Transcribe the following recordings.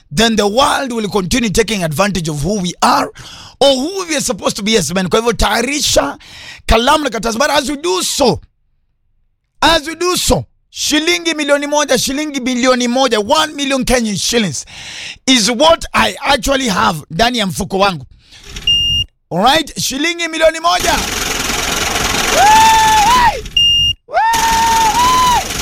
then the world will continue taking advantage of who we are or who we are supposed to be as men. Kwa hivyo tayarisha kalamu na karatasi, but as we do so, as we do so, shilingi milioni moja, shilingi bilioni moja, 1 million Kenyan shillings is what I actually have ndani ya mfuko wangu. Alright, shilingi milioni moja. Wey! Wey!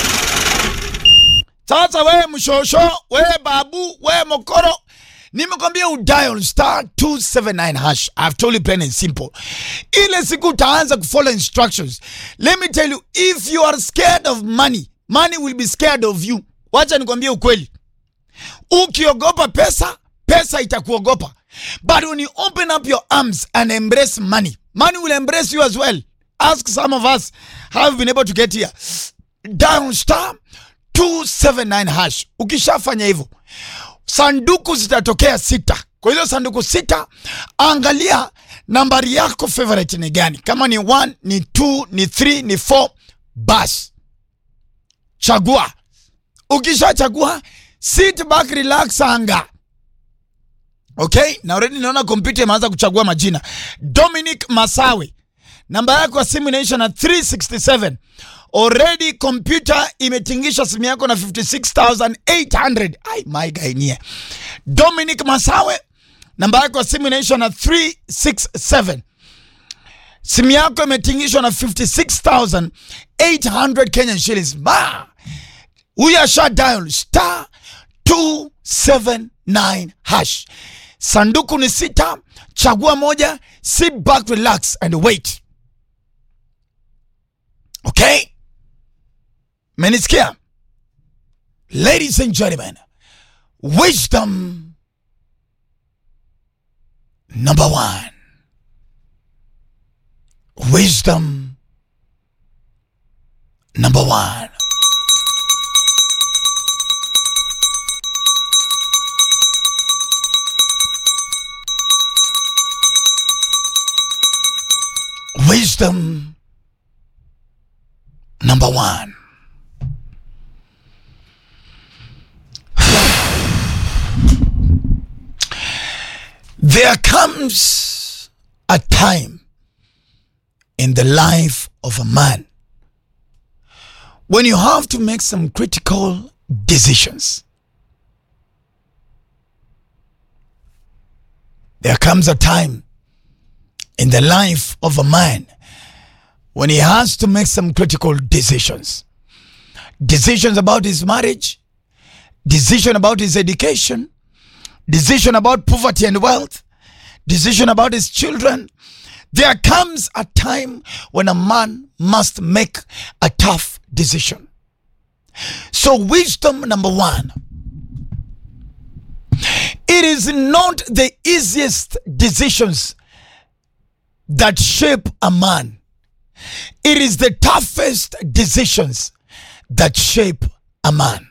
Sasa wewe mshosho, wewe babu, wewe mokoro, nimekwambia udial star 279 hash. I've told you plain and simple. Ile siku utaanza kufollow instructions. Let me tell you, if you are scared of money, money will be scared of you. Wacha nikwambie ukweli. Ukiogopa pesa, pesa itakuogopa. But when you open up your arms and embrace money, money will embrace you as well. Ask some of us how have been able to get here. Dial star 279 hash. Ukishafanya hivyo, sanduku zitatokea sita. Kwa hizo sanduku sita, angalia nambari yako favorite ni gani. Kama ni 1, ni 2, ni 3, ni 4, basi chagua. Ukishachagua, sit back, relax, anga Okay, na already naona kompyuta imeanza kuchagua majina. Dominic Masawe, namba yako ya simu inaisha na 367. Already kompyuta imetingisha simu yako na 56800. Ai, my guy nie. Dominic Masawe, namba yako ya simu inaisha na 367. Simu yako imetingishwa na 56800 Kenyan shillings. Ma, huyu asha dial star 279 hash. Sanduku ni sita, chagua moja, sit back, relax and wait. Okay? Menisikia? Ladies and gentlemen, wisdom number one. Wisdom number one. Wisdom number one. There comes a time in the life of a man when you have to make some critical decisions. There comes a time in the life of a man when he has to make some critical decisions. Decisions about his marriage, decision about his education, decision about poverty and wealth, decision about his children. There comes a time when a man must make a tough decision. So, wisdom number one it is not the easiest decisions that shape a man. It is the toughest decisions that shape a man.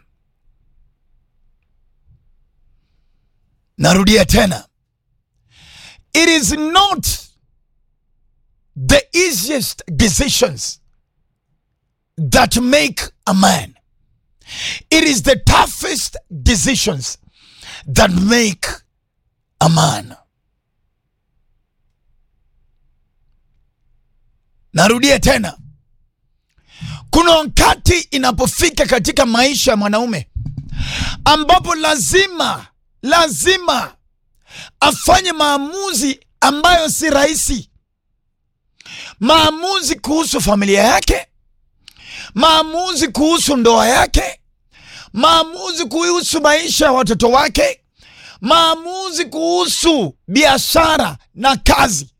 Narudia tena. It is not the easiest decisions that make a man. It is the toughest decisions that make a man. Narudia tena, kuna wakati inapofika katika maisha ya mwanaume ambapo lazima lazima afanye maamuzi ambayo si rahisi, maamuzi kuhusu familia yake, maamuzi kuhusu ndoa yake, maamuzi kuhusu maisha ya watoto wake, maamuzi kuhusu biashara na kazi.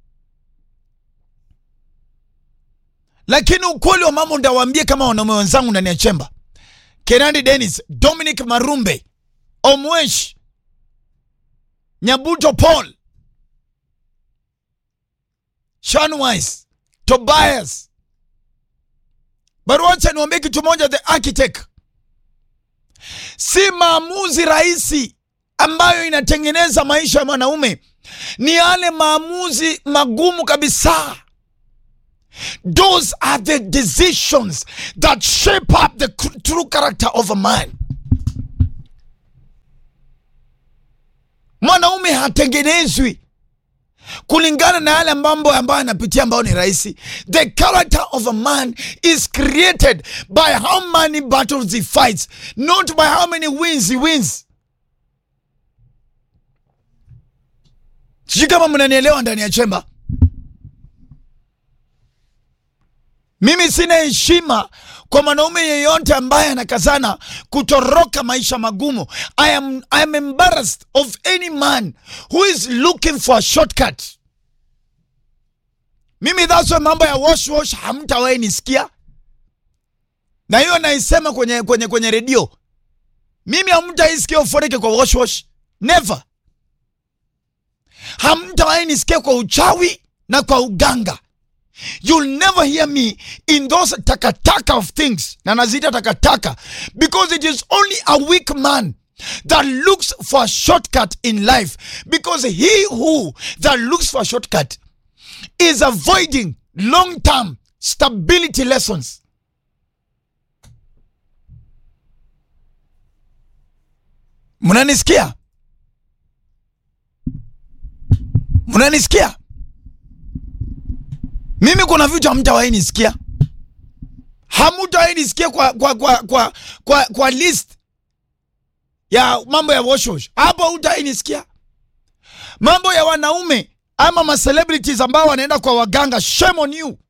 Lakini ukweli wa mambo ndawaambie kama wanaume wenzangu ndani ya chemba, Kenandi Dennis, Dominic Marumbe, Omwesh, Nyabuto Paul, Shanwise, Tobias. Baruacha niwaambie kitu moja, the architect, si maamuzi rahisi ambayo inatengeneza maisha ya mwanaume, ni yale maamuzi magumu kabisa. Those are the decisions that shape up the true character of a man. mwanaume hatengenezwi kulingana na yale mambo ambayo anapitia ambayo ni rahisi. The character of a man is created by how many battles he fights, not by how many wins he wins. Sijui kama mnanielewa ndani ya chemba. Mimi sina heshima kwa mwanaume yeyote ambaye anakazana kutoroka maisha magumu. I am, I am embarrassed of any man who is looking for a shortcut. Mimi that's why mambo ya wash wash hamtawahi nisikia, na hiyo naisema kwenye, kwenye, kwenye redio. Mimi hamtaisikia uforeke kwa wash wash, never. Hamtawahi nisikia kwa uchawi na kwa uganga. You'll never hear me in those takataka of things. Na nazita takataka because it is only a weak man that looks for a shortcut in life because he who that looks for a shortcut is avoiding long-term stability lessons. Mnanisikia? Mnanisikia? Mimi kuna vitu hamtawahi nisikia, hamutawahi nisikia kwa, kwa, kwa, kwa, kwa, kwa list ya mambo ya wash wash. Hapo hutawahi nisikia mambo ya wanaume ama ma celebrities ambao wanaenda kwa waganga. Shame on you.